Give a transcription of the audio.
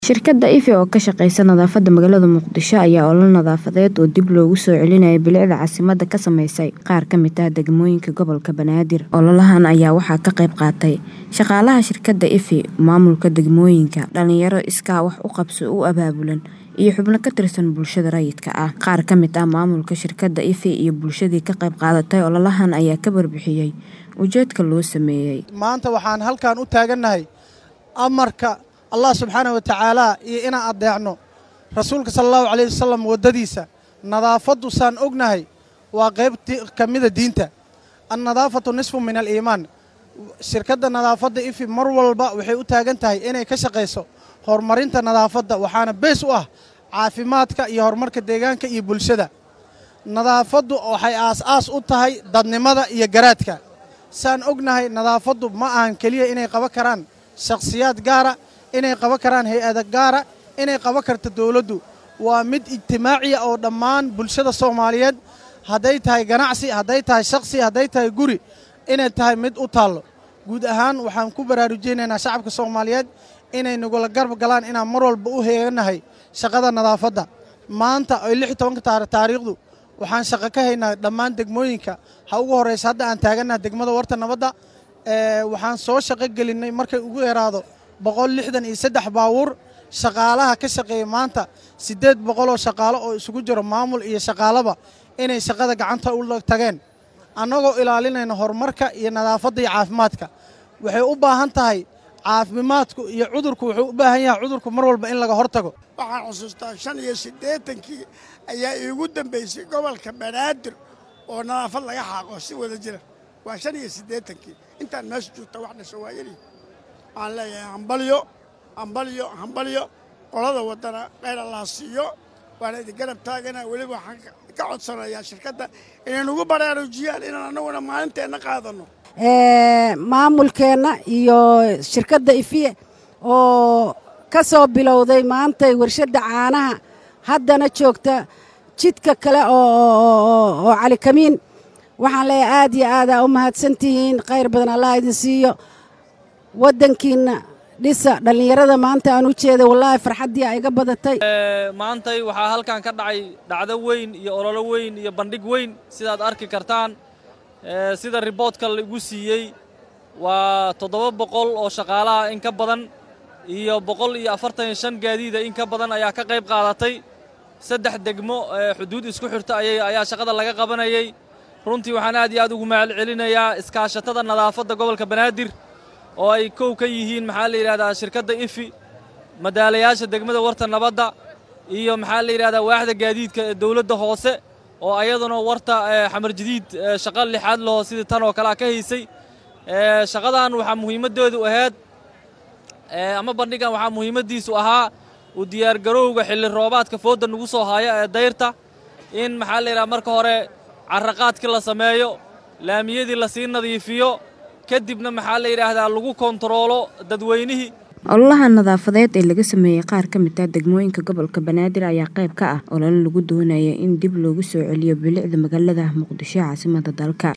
Shirkadda Ife oo ka shaqeysa nadaafadda magaalada Muqdisho ayaa olole nadaafadeed oo dib loogu soo celinayo bilicda caasimadda ka sameysay qaar ka mid ah degmooyinka gobolka Banaadir. Ololahan ayaa waxaa ka qayb qaatay shaqaalaha shirkadda Ife, maamulka degmooyinka, dhalinyaro iskaa wax u qabso u abaabulan, iyo xubno ka tirsan bulshada rayidka ah. Qaar ka mid ah maamulka shirkadda Ife iyo bulshadii ka qayb qaadatay ololahan ayaa ka warbixiyay ujeedka loo sameeyay. maanta waxaan halkan u taagannahay amarka allah subxaana wa tacaala iyo inaan addeecno rasuulka sala allahu calayh wasalam waddadiisa nadaafaddu saan ognahay waa qayb ka mida diinta annadaafatu nisfu min aliimaan shirkadda nadaafadda ifi mar walba waxay u taagan tahay inay ka shaqayso horumarinta nadaafadda waxaana bees u ah caafimaadka iyo horumarka deegaanka iyo bulshada nadaafaddu waxay aas-aas u tahay dadnimada iyo garaadka saan ognahay nadaafaddu ma ahan keliya inay qaban karaan shakhsiyaad gaara inay qaban karaan hay-ada gaara inay qaban karto dowladdu waa mid ijtimaaciya oo dhammaan bulshada soomaaliyeed hadday tahay ganacsi hadday tahay shakhsi hadday tahay guri inay tahay mid u taallo guud ahaan waxaan ku baraarujinaynaa shacabka soomaaliyeed inay nagula garab galaan inaan mar walba u heeganahay shaqada nadaafadda maanta oy lix iyo tobanka taariikhdu waxaan shaqo ka haynaa dhammaan degmooyinka ha ugu horraysa hadda aan taagannaha degmada warta nabadda waxaan soo shaqo gelinnay markay ugu yaraado boqol lixdan iyo saddex baawuur shaqaalaha ka shaqeeya maanta siddeed boqoloo shaqaalo oo isugu jiro maamul iyo shaqaalaba inay shaqada gacanta u tageen annagoo ilaalinayna horumarka iyo nadaafadda iyo caafimaadka waxay u baahan tahay caafimaadku iyo cudurku wuxuu u baahan yahay cudurku mar walba in laga hortago waxaan xusuustaa shan iyo siddeetankii ayaa iigu dambaysay gobolka banaadir oo nadaafad laga xaaqo si wada jira waa shan iyo siddeetankii intaan meesha joogta wax dhasho waa yeli waxaan leeyahay hambalyo hambalyo hambalyo qolada waddana kheyr allah siiyo waana idin garab taagana weliba waxaan ka codsanayaa shirkadda inay nagu baraarujiyaan inaan annaguna maalinteenna qaadanno maamulkeenna iyo shirkadda ifiye oo ka soo bilowday maantay warshadda caanaha haddana joogta jidka kale oo calikamiin waxaan leeyahay aad iyo aadaa u mahadsantihiin khayr badan allah idin siiyo waddankiinna dhisa dhallinyarada maanta aan u jeeday wallaahi farxaddii a iga badatay maantay waxaa halkan ka dhacay dhacdo weyn iyo ololo weyn iyo bandhig weyn sidaad arki kartaan sida riboodka laigu siiyey waa toddoba boqol oo shaqaalaha in ka badan iyo boqol iyo afartan iyo shan gaadiida in ka badan ayaa ka qayb qaadatay saddex degmo xuduud isku xirta ayaa shaqada laga qabanayay runtii waxaan aad iyo aad ugu mahad celinayaa iskaashatada nadaafadda gobolka banaadir oo ay kow ka yihiin maxaa la yidhahdaa shirkadda ifi madaalayaasha degmada warta nabadda iyo maxaa la yidhahdaa waaxda gaadiidka ee dawladda hoose oo ayaduna warta xamar jadiid shaqo lixaad laho sidii tan oo kalea ka haysay shaqadan waxaa muhiimaddeedu ahayd ama bandhigan waxaa muhiimaddiisu ahaa u diyaargarowga xilli roobaadka foodda nagu soo haya ee dayrta in maxaa la yidhaha marka hore carraqaadkii la sameeyo laamiyadii lasii nadiifiyo kadibna maxaa la yidhaahdaa lagu kontaroolo dadweynihii ololaha nadaafadeed ee laga sameeyey qaar ka mid ah degmooyinka gobolka banaadir ayaa qayb ka ah olole lagu doonaya in dib loogu soo celiyo bilicda magaalada muqdisho caasimadda dalka